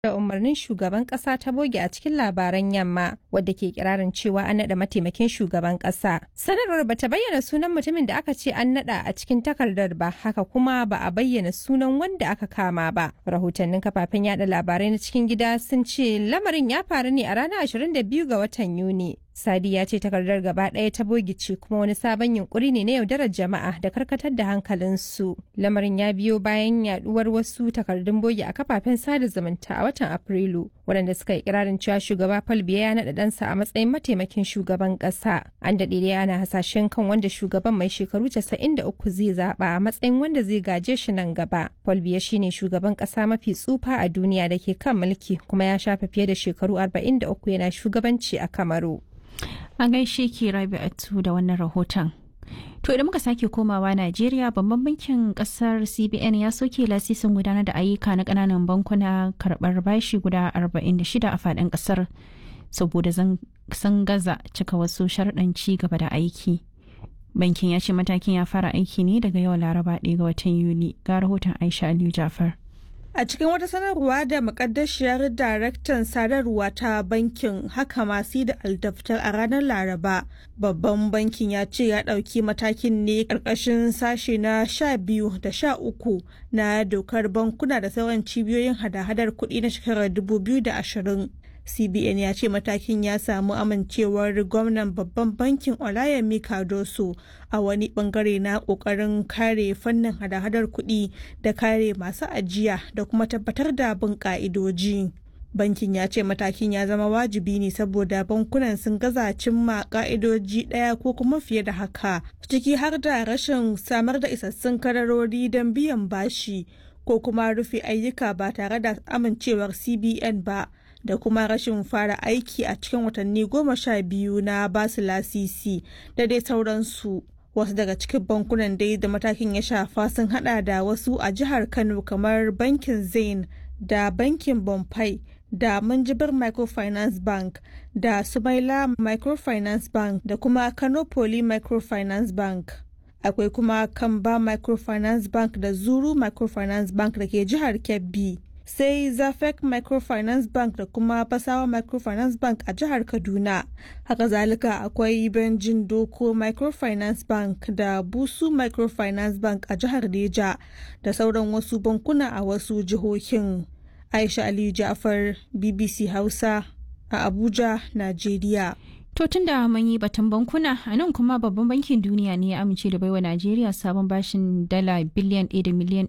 da umarnin shugaban kasa ta boge a cikin labaran yamma wadda ke kirarin cewa an naɗa mataimakin shugaban kasa. Sanarwar bata bayyana sunan mutumin da aka ce an naɗa a cikin takardar ba haka kuma ba a bayyana sunan wanda aka kama ba. Rahotannin kafafen yada labarai na cikin gida sun ce lamarin ya faru ne a ranar 22 ga watan Yuni. Sadi ya ce takardar gaba ɗaya ta bogice kuma wani sabon yunkuri ne na yaudarar jama'a da karkatar da hankalinsu. Lamarin ya biyo bayan yaduwar wasu takardun bogi a kafafen sada zumunta a watan Afrilu, waɗanda suka yi kirarin cewa shugaba Paul Biya ya naɗa ɗansa a matsayin mataimakin shugaban ƙasa. An daɗe da ana hasashen kan wanda shugaban mai shekaru 93 zai zaɓa a matsayin wanda zai gaje shi nan gaba. Paul Biya shine shugaban ƙasa mafi tsufa a duniya da ke kan mulki kuma ya shafe fiye da shekaru 43 yana shugabanci a Kamaru. An gaishe ki Rabi'atu da wannan rahoton. To idan muka sake komawa Najeriya babban bankin kasar CBN ya soke lasisin gudanar da ayyuka na kananan bankuna karbar bashi guda 46 a faɗin kasar saboda sun gaza cika wasu sharɗan ci gaba da aiki. Bankin ya ce matakin ya fara aiki ne daga yau Laraba 1 ga watan Yuli ga rahoton Aisha Aliyu Jafar. A cikin wata sanarwa da makaddashiyar daraktan sadarwa ta bankin haka masu da aldaftar a ranar Laraba, babban bankin ya ce ya ɗauki matakin ne ƙarƙashin sashe na sha biyu da sha uku na dokar bankuna da sauran cibiyoyin hada-hadar kuɗi na shekarar 2020. cbn ya ce matakin ya samu amincewar gwamnan babban bankin olayemi kadoso a wani bangare na kokarin kare fannin hada-hadar kuɗi da kare masu ajiya da kuma tabbatar da bin ka'idoji bankin ya ce matakin ya zama wajibi ne saboda bankunan sun gaza cimma ka'idoji ɗaya ko kuma fiye da haka ciki har da rashin samar da isassun kararori don biyan bashi ko kuma rufe ayyuka ba tare da amincewar cbn ba da kuma rashin fara aiki a cikin watanni goma sha biyu na basu lasisi da dai sauransu wasu daga cikin bankunan dai da matakin ya shafa sun hada da wasu a jihar kano kamar bankin zain da bankin bombay da manjibar microfinance bank da sumaila microfinance bank da kuma kano poly microfinance bank akwai kuma kamba microfinance bank da zuru microfinance bank da ke jihar kebbi sai zafek microfinance bank da kuma fasawa microfinance bank a jihar kaduna haka zalika akwai benjin doko microfinance bank da busu microfinance bank a jihar neja da sauran wasu bankuna a wasu jihohin aisha aliyu ja'far bbc hausa a abuja najeriya To tun da mun yi batun bankuna a nan kuma babban bankin duniya ne ya amince da baiwa Najeriya sabon bashin dala biliyan 1 da miliyan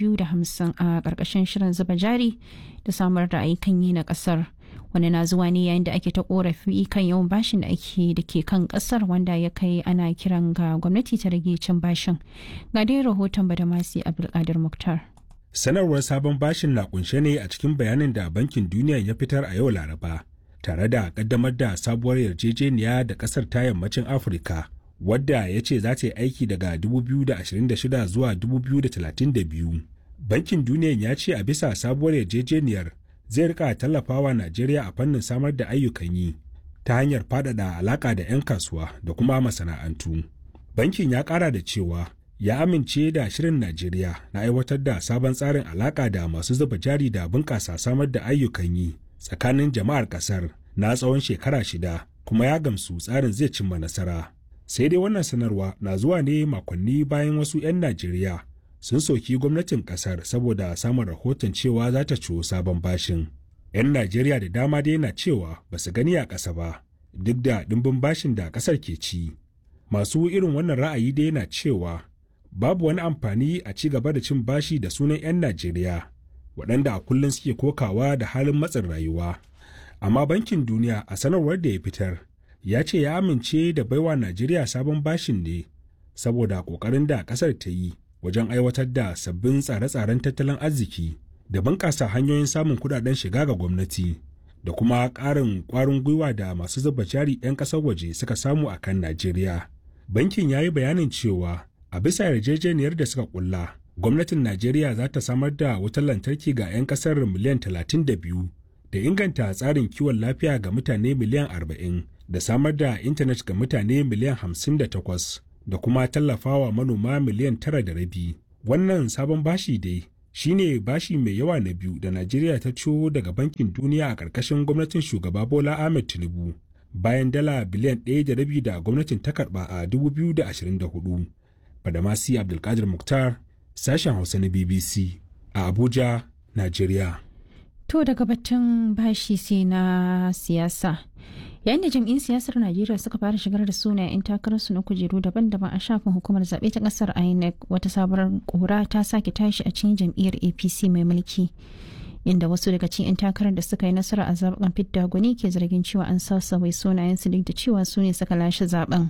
250 a ƙarƙashin shirin zuba jari da samar da ayyukan yi na ƙasar. Wani na zuwa ne yayin da ake ta korafi kan yawan bashin da ake da ke kan ƙasar wanda ya kai ana kiran ga gwamnati ta rage cin bashin. Ga dai rahoton Badamasi Abdulkadir Muktar. Sanarwar sabon bashin na kunshe ne a cikin bayanin da bankin duniya ya fitar a yau Laraba. tare da kaddamar da sabuwar yarjejeniya da kasar ta yammacin afirka wadda ya ce za ta yi aiki daga 2026 zuwa 2032 bankin duniya ya ce a bisa sabuwar yarjejeniyar zai rika tallafawa najeriya a fannin samar da ayyukan yi ta hanyar faɗaɗa alaƙa da 'yan kasuwa da kuma masana'antu bankin ya ƙara da cewa ya amince da shirin najeriya na aiwatar da sabon tsarin alaƙa da masu zuba jari da bunƙasa samar da ayyukan yi tsakanin jama'ar kasar na tsawon shekara shida kuma ya gamsu tsarin zai cimma nasara sai dai wannan sanarwa na zuwa ne makonni bayan wasu 'yan najeriya sun soki gwamnatin kasar saboda samun rahoton cewa za ta ciwo sabon bashin 'yan najeriya da dama dai na cewa ba su gani a ƙasa ba duk da ɗimbin bashin da ƙasar ke ci masu irin wannan ra'ayi dai na cewa babu wani amfani a ci gaba da cin bashi da sunan 'yan najeriya waɗanda a kullum suke kokawa da halin matsin rayuwa. Amma Bankin Duniya a sanarwar da ya fitar ya ce ya amince da baiwa Najeriya sabon bashin ne saboda ƙoƙarin da ƙasar ta yi wajen aiwatar da sabbin tsare-tsaren tattalin arziki da bunƙasa hanyoyin samun kuɗaɗen shiga ga gwamnati da kuma ƙarin ƙwarin gwiwa da masu zuba jari 'yan ƙasar waje suka samu a kan Najeriya. Bankin ya yi bayanin cewa a bisa yarjejeniyar da suka ƙulla gwamnatin Najeriya za ta samar da wutar lantarki ga 'yan kasar miliyan 32 da inganta tsarin kiwon lafiya ga mutane miliyan 40 da samar da intanet ga mutane miliyan 58 da kuma tallafawa manoma miliyan tara da rabi. Wannan sabon bashi dai shine bashi mai yawa na biyu da Najeriya ta ciwo daga bankin duniya a ƙarƙashin gwamnatin shugaba Bola Ahmed Tinubu bayan dala biliyan ɗaya da rabi da gwamnatin ta karɓa a 2024. Badamasi Abdulkadir Mukhtar, sashen Hausa na BBC a Abuja, Najeriya. To daga batun bashi sai na siyasa. Yayin da jam'in siyasar Najeriya suka fara shigar da sunayen 'yan takararsu na kujeru daban-daban a shafin hukumar zaɓe ta ƙasar INEC wata sabuwar ƙura ta sake tashi a cikin jam'iyyar APC mai mulki. Inda wasu daga cikin 'yan takarar da suka yi nasara a zaɓen fidda gwani ke zargin cewa an sassawai sunayensu duk da cewa su ne suka lashe zaɓen.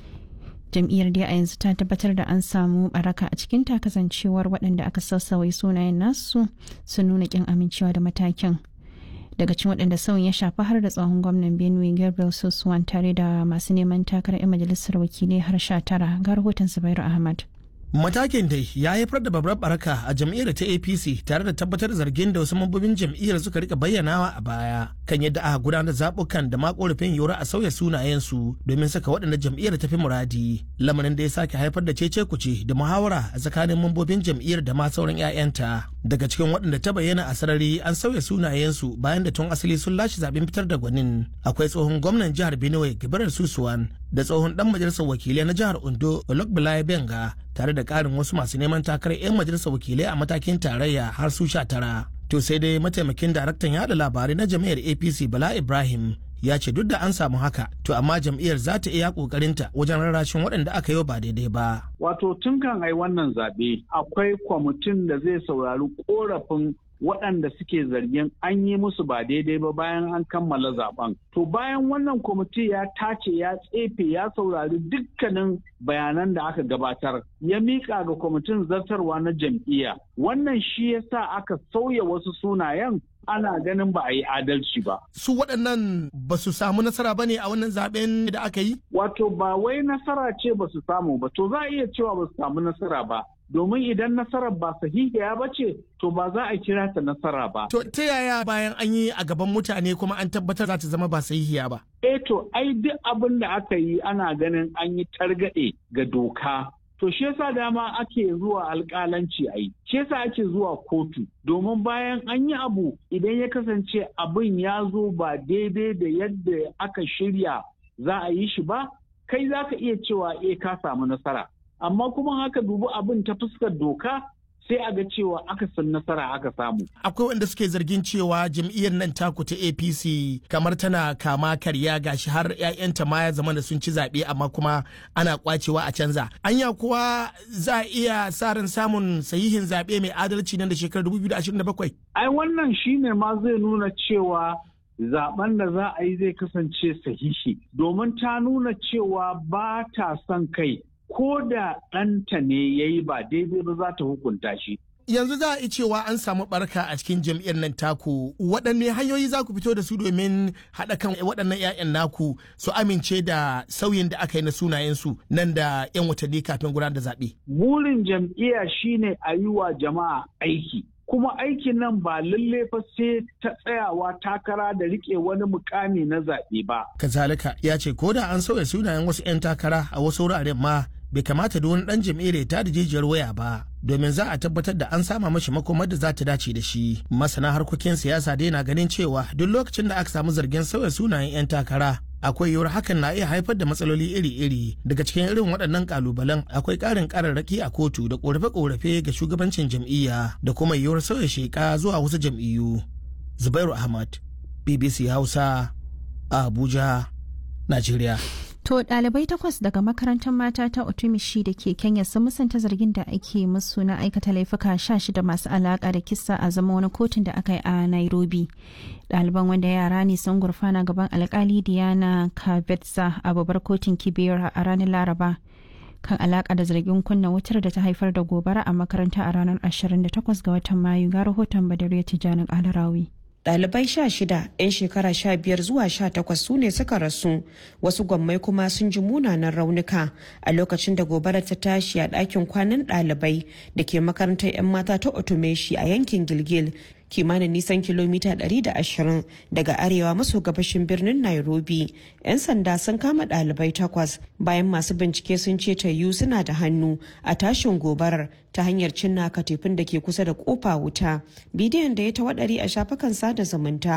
jam'iyyar dai a yanzu ta tabbatar da an samu baraka a cikin ta kasancewar waɗanda aka sassawai sunayen nasu sun nuna kin amincewa da matakin daga cikin waɗanda sauyin ya shafi har da tsohon gwamnan benue gabriel sosuwan tare da masu neman takarar 'yan majalisar wakilai har sha tara ga rahoton zubairu ahmad Matakin dai ya haifar da babbar baraka a jam'iyyar ta APC tare da tabbatar zargin da wasu mambobin jam'iyyar suka rika bayyanawa a baya kan yadda aka gudanar zabukan da ma korafin yora a sauya sunayensu domin saka waɗanda jam'iyyar ta fi muradi. Lamarin da ya sake haifar da cece kuce da muhawara a tsakanin mambobin jam'iyyar da ma sauran 'ya'yanta. Daga cikin waɗanda ta bayyana a sarari an sauya sunayensu bayan da tun asali sun lashe zaben fitar da gwanin. Akwai tsohon gwamnan jihar Benue Gibirar Susuwan da tsohon dan majalisar wakilai na jihar Ondo Olokbalaye Benga tare da karin wasu masu neman takarar 'yan majalisar wakilai a matakin tarayya har su sha tara. To sai dai mataimakin daraktan yada labarai na jam'iyyar APC Bala Ibrahim ya ce duk da an samu haka to amma jam'iyyar za ta iya kokarinta wajen rarrashin waɗanda aka yi ba daidai ba. Wato tun kan ai wannan zaɓe akwai kwamitin da zai saurari korafin waɗanda suke zargin an yi musu ba daidai ba bayan an kammala zaben. To bayan wannan kwamiti ya tace ya tsefe ya saurari dukkanin bayanan da aka gabatar ya miƙa ga kwamitin zartarwa na jam'iyya. Wannan shi ya sa aka sauya wasu sunayen ana ganin ba a yi adalci ba. Su waɗannan ba su samu nasara ba ne a wannan zaben da aka yi? Wato ba wai nasara ce ba su samu ba, to za a iya cewa ba su samu nasara ba. domin idan nasarar ba sahihiya ba ce to ba za a kira ta nasara ba. To ta yaya bayan an yi a gaban mutane kuma an tabbatar za ta zama ba sahihiya ba? Eh to ai duk abin da aka yi ana ganin an yi targaɗe ga doka. To shi yasa dama ake zuwa alƙalanci a yi, shi yasa ake zuwa kotu, domin bayan an yi abu idan ya kasance abin ya zo ba daidai da yadda aka shirya za a yi shi ba, kai za ka iya cewa eh ka samu nasara. amma kuma haka dubi abin ta fuskar doka sai a ga cewa aka san nasara aka samu. Akwai wanda suke zargin cewa jam'iyyar nan taku ta APC kamar tana kama karya gashi har 'ya'yanta ma ya zama da sun ci zaɓe amma kuma ana kwacewa a canza. Anya kuwa za a iya sa ran samun sahihin zaɓe mai adalci nan da shekarar 2027? Ai wannan shine ma zai nuna cewa zaben da za a yi zai kasance sahihi domin ta nuna cewa ba ta son kai ko da ɗanta ne ya yi ba daidai ba za ta hukunta shi. Yanzu za a yi cewa an samu barka a cikin jam'iyyar nan taku waɗanne hanyoyi za ku fito da su domin haɗa kan waɗannan 'ya'yan naku su amince da sauyin da aka yi na sunayensu nan da 'yan watanni kafin gudanar da zaɓe. Burin jam'iyya shine a yi wa jama'a aiki. kuma aikin nan ba lalle fa sai ta tsayawa takara da rike wani mukami na zaɓe ba. Kazalika ya ce ko da an sauya sunayen wasu 'yan takara a wasu wuraren ma bai kamata da wani dan jam'iyyar ta da jijiyar waya ba domin za a tabbatar da an sama mashi makomar da za ta dace da shi masana harkokin siyasa dai na ganin cewa duk lokacin da aka samu zargin sauya sunayen 'yan takara akwai yiwuwar hakan na iya haifar da matsaloli iri-iri daga cikin irin waɗannan kalubalen akwai ƙarin ƙararraki a kotu da ƙorafe-ƙorafe ga shugabancin jam'iyya da kuma yiwuwar sauya sheƙa zuwa wasu jam'iyyu zubairu ahmad bbc hausa a abuja najeriya To ɗalibai takwas daga makarantar mata ta Otumishi da ke Kenya sun musanta zargin da ake musu na aikata laifuka sha shida masu alaƙa da kisa a zama wani kotun da aka yi a Nairobi. Ɗaliban wanda yara ne sun gurfana gaban alkali Diana Kabetsa a babbar kotun Kibera a ranar Laraba. kan alaƙa da zargin kunna wutar da ta haifar da gobara a makaranta a ranar 28 ga watan Mayu ga rahoton Badariya Tijjani Alarawi. Ɗalibai sha shida 'yan shekara sha biyar zuwa sha takwas su ne suka rasu wasu gwammai kuma sun ji munanan raunuka a lokacin da gobara ta tashi a ɗakin kwanan ɗalibai da ke makarantar 'yan mata ta otomeshi a yankin gilgil kimanin nisan kilomita 120 daga arewa maso gabashin birnin nairobi 'yan sanda sun kama ɗalibai takwas bayan masu bincike sun ce tayu suna da hannu a tashin gobarar ta hanyar cinna katifin da ke kusa da kofa wuta bidiyon da ya tawadari a shafukan sada zumunta